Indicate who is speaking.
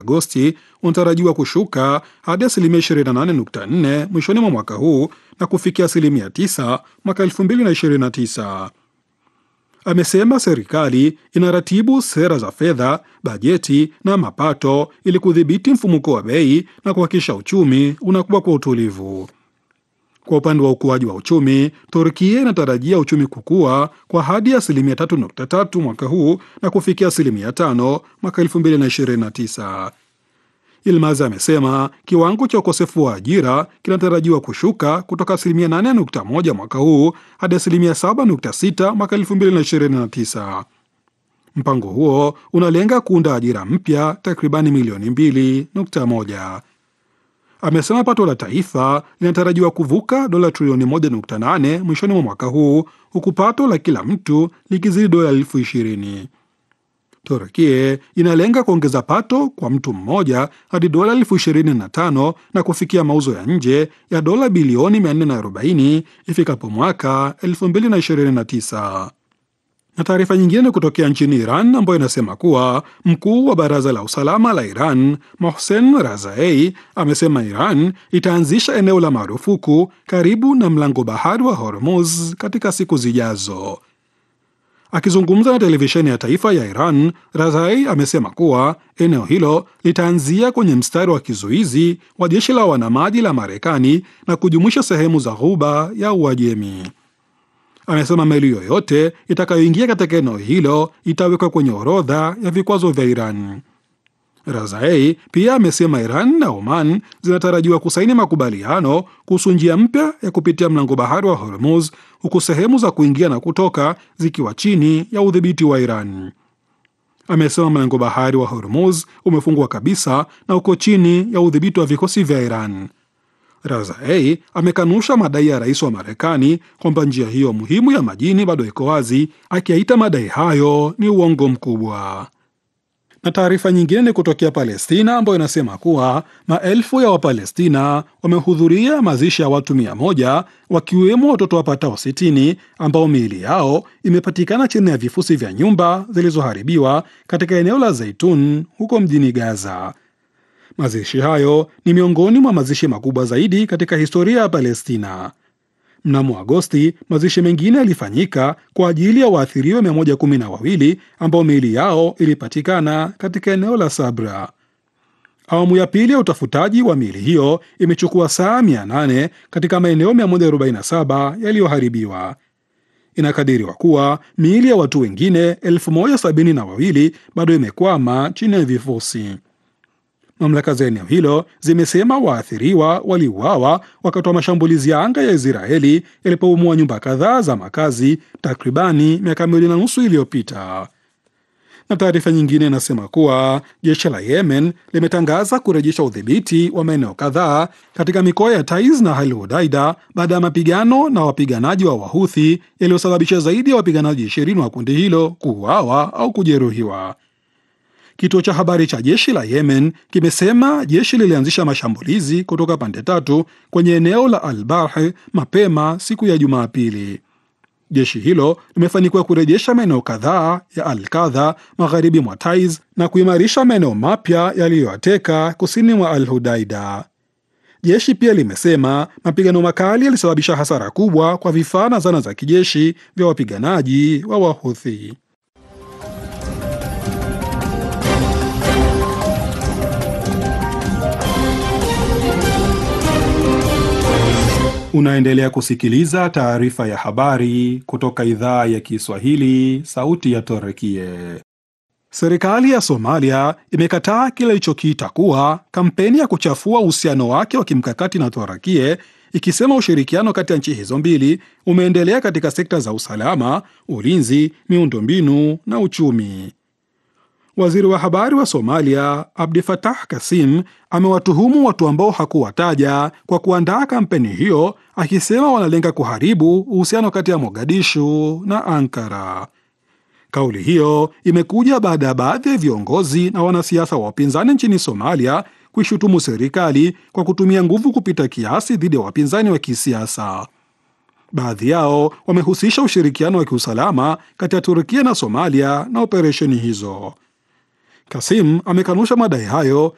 Speaker 1: Agosti unatarajiwa kushuka hadi asilimia 28.4 mwishoni mwa mwaka huu na kufikia asilimia 9 mwaka 2029. Amesema serikali inaratibu sera za fedha, bajeti na mapato ili kudhibiti mfumuko wa bei na kuhakikisha uchumi unakuwa kwa utulivu. Kwa upande wa ukuaji wa uchumi, Turkia inatarajia uchumi kukua kwa hadi asilimia 3.3 mwaka huu na kufikia asilimia 5 mwaka 2029. Yilmaz amesema kiwango cha ukosefu wa ajira kinatarajiwa kushuka kutoka asilimia 8.1 mwaka huu hadi asilimia 7.6 mwaka 2029. Mpango huo unalenga kuunda ajira mpya takribani milioni 2.1. Amesema pato la taifa linatarajiwa kuvuka dola trilioni 1.8 mwishoni mwa mwaka huu huku pato la kila mtu likizidi dola elfu ishirini. Turkia inalenga kuongeza pato kwa mtu mmoja hadi dola elfu ishirini na tano na kufikia mauzo ya nje ya dola bilioni 440 ifikapo mwaka 2029. Na taarifa nyingine ni kutokea nchini Iran ambayo inasema kuwa mkuu wa baraza la usalama la Iran Mohsen Razai amesema Iran itaanzisha eneo la marufuku karibu na mlango bahari wa Hormuz katika siku zijazo. Akizungumza na televisheni ya taifa ya Iran, Razai amesema kuwa eneo hilo litaanzia kwenye mstari wa kizuizi wa jeshi la wanamaji la Marekani na kujumuisha sehemu za ghuba ya Uajemi. Amesema meli yoyote itakayoingia katika eneo hilo itawekwa kwenye orodha ya vikwazo vya Iran. Razai pia amesema Iran na Oman zinatarajiwa kusaini makubaliano kuhusu njia mpya ya kupitia mlango bahari wa Hormuz, huku sehemu za kuingia na kutoka zikiwa chini ya udhibiti wa Iran. Amesema mlango bahari wa Hormuz umefungwa kabisa na uko chini ya udhibiti wa vikosi vya Iran. Razai amekanusha madai ya rais wa Marekani kwamba njia hiyo muhimu ya majini bado iko wazi, akiyaita madai hayo ni uongo mkubwa. Na taarifa nyingine ni kutokea Palestina ambayo inasema kuwa maelfu ya Wapalestina wamehudhuria mazishi ya watu mia moja wakiwemo watoto wapatao sitini ambao miili yao imepatikana chini ya vifusi vya nyumba zilizoharibiwa katika eneo la Zaitun huko mjini Gaza. Mazishi hayo ni miongoni mwa mazishi makubwa zaidi katika historia ya Palestina. Mnamo Agosti, mazishi mengine yalifanyika kwa ajili ya waathiriwa mia moja kumi na wawili ambao miili yao ilipatikana katika eneo la Sabra. Awamu ya pili ya utafutaji wa miili hiyo imechukua saa 800 katika maeneo 147 yaliyoharibiwa. Inakadiriwa kuwa miili ya watu wengine elfu moja sabini na wawili bado imekwama chini ya vifusi. Mamlaka za eneo hilo zimesema waathiriwa waliuawa wakati wa mashambulizi ya anga ya Israeli yalipobomoa nyumba kadhaa za makazi takribani miaka miwili na nusu iliyopita. Na taarifa nyingine inasema kuwa jeshi la Yemen limetangaza kurejesha udhibiti wa maeneo kadhaa katika mikoa ya Taiz na Al Hudaida baada ya mapigano na wapiganaji wa Wahuthi yaliyosababisha zaidi ya wapiganaji ishirini wa kundi hilo kuuawa au kujeruhiwa. Kituo cha habari cha jeshi la Yemen kimesema jeshi lilianzisha mashambulizi kutoka pande tatu kwenye eneo la Al-Barh mapema siku ya Jumapili. Jeshi hilo limefanikiwa kurejesha maeneo kadhaa ya Al-Kadha magharibi mwa Taiz na kuimarisha maeneo mapya yaliyoyateka kusini mwa Al-Hudaida. Jeshi pia limesema mapigano makali yalisababisha hasara kubwa kwa vifaa na zana za kijeshi vya wapiganaji wa Wahuthi. Unaendelea kusikiliza taarifa ya habari kutoka idhaa ya Kiswahili, sauti ya Torekie. Serikali ya Somalia imekataa kile ilichokiita kuwa kampeni ya kuchafua uhusiano wake wa kimkakati na Torekie, ikisema ushirikiano kati ya nchi hizo mbili umeendelea katika sekta za usalama, ulinzi, miundombinu na uchumi. Waziri wa habari wa Somalia Abdi Fatah Kasim amewatuhumu watu ambao hakuwataja kwa kuandaa kampeni hiyo, akisema wanalenga kuharibu uhusiano kati ya Mogadishu na Ankara. Kauli hiyo imekuja baada ya baadhi ya viongozi na wanasiasa wa upinzani nchini Somalia kuishutumu serikali kwa kutumia nguvu kupita kiasi dhidi ya wapinzani wa kisiasa. Baadhi yao wamehusisha ushirikiano wa kiusalama kati ya Turkia na Somalia na operesheni hizo. Kasim amekanusha madai hayo